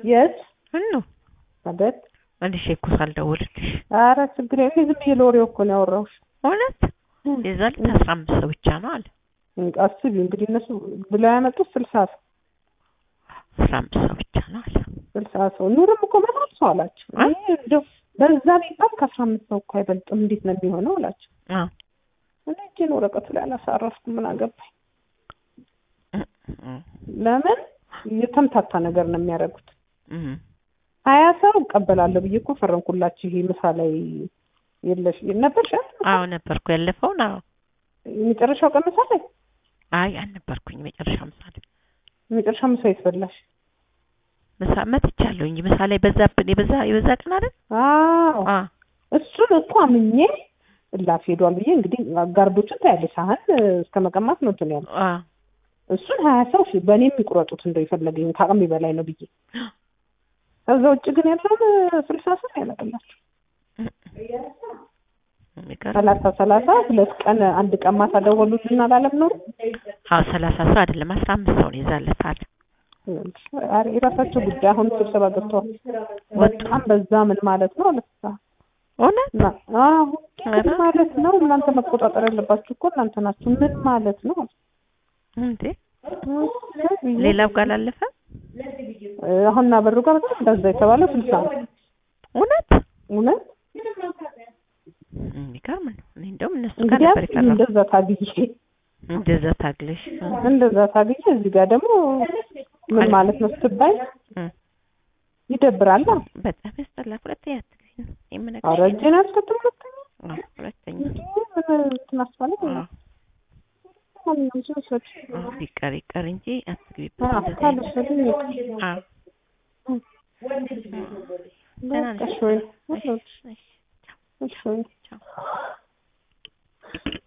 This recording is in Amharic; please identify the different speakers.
Speaker 1: የት
Speaker 2: ምኑ
Speaker 1: አቤት
Speaker 2: መልሼ እኮ ሳልደውልልሽ
Speaker 1: ኧረ ችግር የለም እኔ ዝም ብዬ ለወሬው እኮ ነው ያወራሁሽ
Speaker 2: እውነት የዛ ዕለት አስራ አምስት ሰው ብቻ ነው አለ
Speaker 1: አስቢ እንግዲህ እነሱ ብለው ያመጡት ስልሳ ሰው
Speaker 2: አስራ አምስት ሰው ብቻ ነው አለ
Speaker 1: ስልሳ ሰው ኑርም እኮ በጣም ሰው አላቸው
Speaker 2: አ?
Speaker 1: እኔ እንደው በዛ ቢባል ከአስራ አምስት ሰው እኮ አይበልጥም እንዴት ነው የሚሆነው አላቸው
Speaker 2: አዎ
Speaker 1: እኔ እጄን ወረቀቱ ላይ አላሳረፍኩም ምን አገባኝ
Speaker 2: እ- እ-
Speaker 1: ለምን የተምታታ ነገር ነው የሚያደርጉት
Speaker 2: እ-
Speaker 1: ሀያ ሰው እቀበላለሁ ብዬ እኮ ፈረምኩላችሁ ይሄ ምሳ ላይ የለሽ ነበርሽ አይደል?
Speaker 2: አዎ ነበርኩ ያለፈውን አዎ
Speaker 1: የመጨረሻው ቀን ምሳ ላይ
Speaker 2: አይ አልነበርኩኝ መጨረሻ ምሳሌ
Speaker 1: የመጨረሻ ምሳ የት በላሽ
Speaker 2: ምሳ መጥቻለሁ እንጂ ምሳ ላይ በዛብን የበዛ የበዛ ቀን አይደል
Speaker 1: አዎ
Speaker 2: አ
Speaker 1: እሱን እኮ አምኜ እላፍ ሄዷል ብዬ እንግዲህ ጋርዶችን ታያለሽ ሳህን እስከ መቀማት ነው እንትን ያለው
Speaker 2: አ
Speaker 1: እሱን ሀያ ሰው ሺ በእኔ የሚቆረጡት እንደው የፈለገኝ ከአቅሜ በላይ ነው ብዬ ከዛ ውጭ ግን ያለውን ስልሳ ሰው ያለቅላቸው
Speaker 2: የሚገርም
Speaker 1: ሰላሳ ሰላሳ ሁለት ቀን አንድ ቀን ማታ ደወሉልን አላለም ኖሩ
Speaker 2: አዎ ሰላሳ ሰው አይደለም አስራ አምስት ሰው ነው የዛለት አለ
Speaker 1: ኧረ የራሳቸው ጉዳይ አሁን ስብሰባ ገብተዋል በጣም በዛ ምን ማለት ነው አለሳ
Speaker 2: እውነት
Speaker 1: እና አዎ ምን ማለት ነው እናንተ መቆጣጠር ያለባችሁ እኮ እናንተ ናችሁ ምን ማለት ነው
Speaker 2: እንዴ ሌላው ጋር አላለፈ
Speaker 1: አሁን እና በሩ ጋር በጣም እንደዛ የተባለው ስልሳ ነው
Speaker 2: እውነት
Speaker 1: እውነት
Speaker 2: የሚገርም ነው እኔ እንደውም እነሱ ጋር
Speaker 1: እንግዲህ
Speaker 2: ነበር የቀረው
Speaker 1: እንደዛ ታግዬ
Speaker 2: እንደዛ ታግለሽ
Speaker 1: እንደዛ ታግዬ እዚህ ጋር ደግሞ ምን ማለት ነው ስትባይ
Speaker 2: እ
Speaker 1: ይደብራል
Speaker 2: በጣም ያስጠላል ሁለተኛ አትግቢ ነው
Speaker 1: ኧረ
Speaker 2: የምነግርሽ
Speaker 1: እጄን አልሰጥም ሁለተኛ
Speaker 2: አዎ ሁለተኛ
Speaker 1: ምን እንትን አስባለሁ
Speaker 2: አዎ
Speaker 1: ማንኛውም ሰው ይውሰድ
Speaker 2: አዎ ቢቀር ይቀር እንጂ አትግቢበት
Speaker 1: አዎ
Speaker 2: እንደዚህ አይነት
Speaker 1: ካልወሰድኝ ይቅር
Speaker 2: አዎ ደህና ነሽ?
Speaker 1: በቃ እሺ ወይ
Speaker 2: እሺ፣ እሺ።
Speaker 1: እሺ ወይ
Speaker 2: ቻው